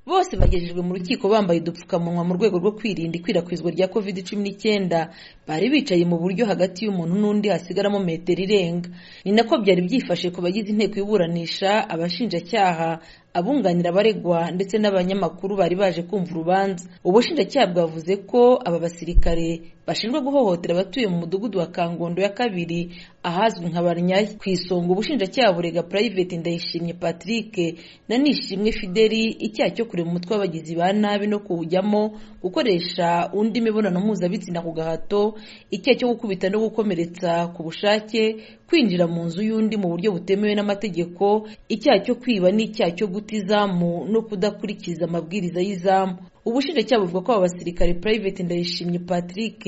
bose bagejejwe mu rukiko bambaye udupfukamunwa mu rwego rwo kwirinda ikwirakwizwa rya covid cumi n'icyenda bari bicaye mu buryo hagati y'umuntu n'undi hasigaramo metero irenga ni nako byari byifashe ku bagize inteko y'iburanisha abashinjacyaha abunganira abaregwa ndetse n'abanyamakuru bari baje kumva urubanza ubushinjacyaha bwavuze ko aba basirikare bashinjwa guhohotera abatuye mu mudugudu wa kangondo ya kabiri ahazwi nka barnyayi ku isonga ubushinjacyaha burega private ndayishimye patrick na nishimwe fideli icyaha cyo kureba umutwe w'abagizi ba nabi no kuwujyamo gukoresha undi imibonano mpuzabitsina ku gahato icyaha cyo gukubita no gukomeretsa ku bushake kwinjira mu nzu y'undi mu buryo butemewe n'amategeko icyaha cyo kwiba n'icyaha cyo guta izamu no kudakurikiza amabwiriza y'izamu ubushinjacyaha buvuga ko aba basirikare private ndayishimye patrick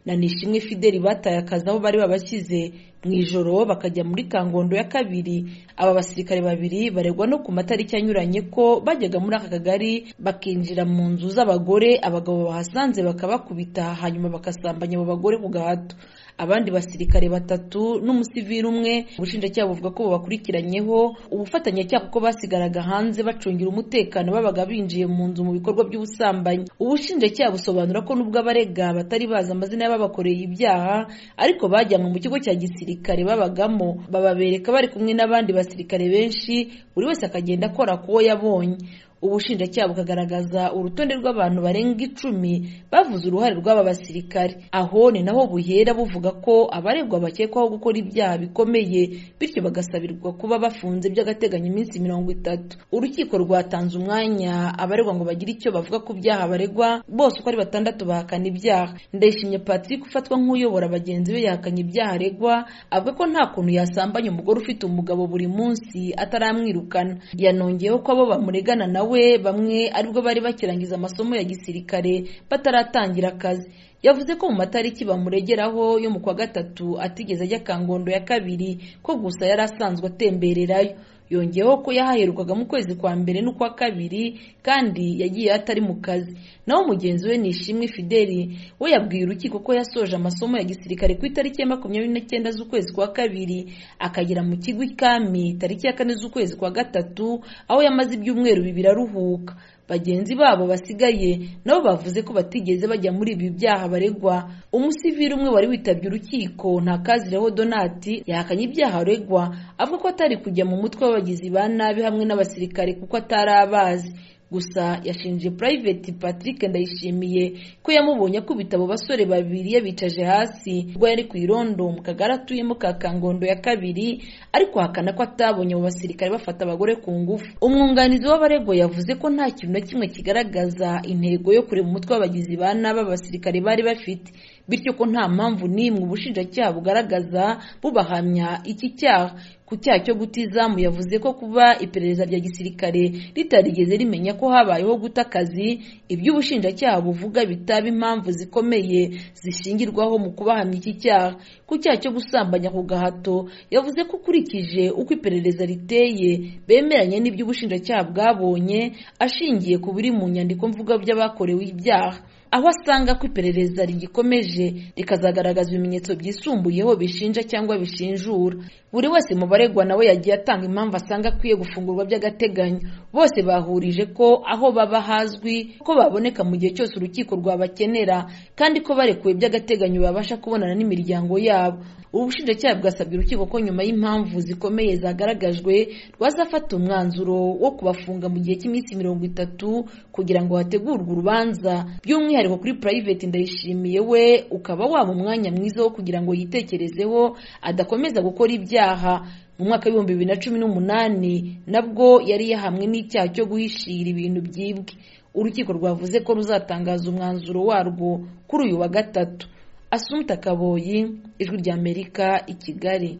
na nishimwe fideli bataye akazi aho bari babashyize mu ijoro bakajya muri kangondo ya kabiri aba basirikare babiri baregwa no ku matariki anyuranye ko bajyaga muri aka kagari bakinjira mu nzu z'abagore abagabo bahasanze bakabakubita hanyuma bakasambanya abo bagore ku gahato abandi basirikare batatu n'umusivili umwe ubushinjacyaha buvuga ko bubakurikiranyeho ubufatanyacyaha kuko basigaraga hanze bacungira umutekano babaga binjiye mu nzu mu bikorwa by'ubusambanyi ubushinjacyaha busobanura ko nubwo abarega batari bazi amazina y'ababakoreye ibyaha ariko bajyanwe mu kigo cya gisirikare babagamo bababereka bari kumwe n'abandi basirikare benshi buri wese akagenda akora ku wo yabonye ubushinjacyaha bukagaragaza urutonde rw'abantu barenga icumi bavuze uruhare rw'aba basirikare aho ni naho buhera buvuga ko abaregwa bakekwaho gukora ibyaha bikomeye bityo bagasabirwa kuba bafunze by'agateganyo iminsi mirongo itatu urukiko rwatanze umwanya abaregwa ngo bagire icyo bavuga ku byaha baregwa bose uko ari batandatu bahakana ibyaha ndayishimye patrick ufatwa nk'uyobora bagenzi be yahakanye ibyaha aregwa avuga ko nta kuntu yasambanya umugore ufite umugabo buri munsi ataramwirukana yanongeyeho ko abo bamuregana nawe we bamwe aribwo bari bakirangiza amasomo ya gisirikare bataratangira akazi yavuze ko mu matariki bamuregeraho yo mu kwa gatatu atigeze ajya kangondo ya kabiri ko gusa yari asanzwe atembererayo yongeyeho ko yahaherukaga mu kwezi kwa mbere n'ukwa kabiri kandi yagiye atari mu kazi naho mugenzi we ni ishimwe fideli we yabwiye urukiko ko yasoje amasomo ya gisirikare ku itariki ya makumyabiri n'icyenda z'ukwezi kwa kabiri akagera mu kigo ikami tariki ya kane z'ukwezi kwa gatatu aho yamaze ibyumweru bibiri aruhuka bagenzi babo basigaye nabo bavuze ko batigeze bajya muri ibi byaha baregwa umusivili umwe wari witabye urukiko ntakazireho donati yahakanye ibyaha aregwa avuga ko atari kujya mu mutwe w'abagizi ba nabi hamwe n'abasirikare kuko atari abazi gusa yashinje private patrick ndayishimiye ko yamubonye akubita abo basore babiri yabicaje hasi ubwo yari ku irondo mu kagari atuyemo ka kangondo ya kabiri ariko hakana ko atabonye abo basirikare bafata abagore ku ngufu umwunganizi w'abaregwa yavuze ko nta kintu na kimwe kigaragaza intego yo kureba umutwe w'abagizi ba nabi abasirikare bari bafite bityo ko nta mpamvu n'imwe ubushinjacyaha bugaragaza bubahamya iki cyaha ku cyaha cyo guta izamu yavuze ko kuba iperereza rya gisirikare ritarigeze rimenya ko habayeho guta akazi ibyo ubushinjacyaha buvuga bitaba impamvu zikomeye zishingirwaho mu kubahamya iki cyaha ku cyaha cyo gusambanya ku gahato yavuze ko ukurikije uko iperereza riteye bemeranya n'ibyo ubushinjacyaha bwabonye ashingiye ku biri mu nyandiko mvuga by'abakorewe ibyaha aho asanga ko iperereza rigikomeje rikazagaragaza ibimenyetso byisumbuyeho bishinja cyangwa bishinjura buri wese mu baregwa nawe yagiye atanga impamvu asanga akwiye gufungurwa by'agateganyo bose bahurije ko aho baba hazwi ko baboneka mu gihe cyose urukiko rwabakenera kandi ko barekuwe by'agateganyo babasha kubonana n'imiryango yabo ubushinjacyaha bwasabye urukiko ko nyuma y'impamvu zikomeye zagaragajwe rwazafata umwanzuro wo kubafunga mu gihe cy'iminsi mirongo itatu kugira ngo hategurwe urubanza by'umwihariko kuri private ndayishimiye we ukaba waba umwanya mwiza wo kugira ngo yitekerezeho adakomeza gukora ibyaha mu mwaka w'ibihumbi bibiri na cumi n'umunani nabwo yari yahamwe n'icyaha cyo guhishira ibintu byibwe urukiko rwavuze ko ruzatangaza umwanzuro warwo kuri uyu wa gatatu asumta kaboyi ijwi ry'amerika i kigali